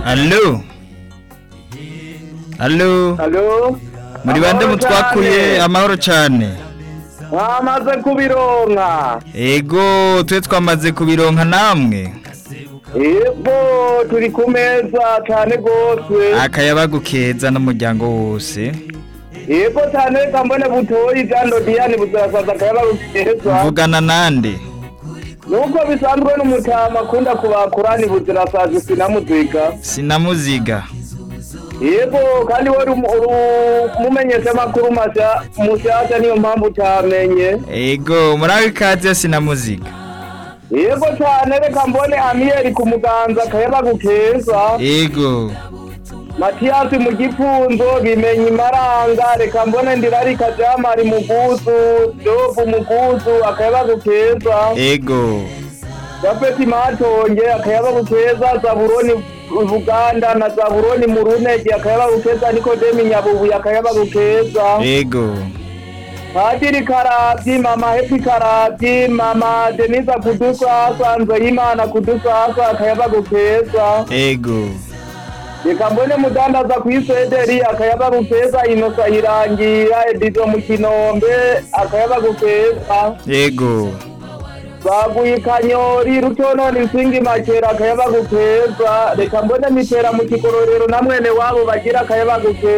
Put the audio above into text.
Allo Allo Alo muri bande Amahoro mutwakuye cane. amahoro cane mwamaze kubironka ego twe twamaze kubironka namwe yego turi ku meza cane gose akayabagu keza n'umuryango wose yego cane reka mbone butoyi jando diyani buzirasaza akayabagu keza mvugana nande nuko bisanzwe n'umutama akunda kubakurani buzirasaza sinamuziga sinamuziga yego kandi we mumenyesha amakuru masha mushasha niyo mpamvu utamenye ego muraho ikaze sinamuziga yego cane reka mbone amiyeri ku muganza akayabagu keza ego matiyasi mu gipfunzo bimenye imaranga reka mbone ndirarika jamari muguzu jobu muguzu akayabagu keza ego gapeti matonge akayabagu keza zaburoni buganda na zaburoni mu runege akayabagu keza nikodemi nyabubuye akayabagu keza ego padiri karabyi mama hepi karabyi mama denisa kudusasa nzeyimana kudusasa akayabagu keza ego reka mbone mudandaza ku isederi akayabagu keza inosa irangira edizo mu kinombe akayabagu keza ego baguye ikanyori rutononi nsingi makera akayabagu keza reka mbone mitera mu kigororero na mwene wabo bagira akayabagu keza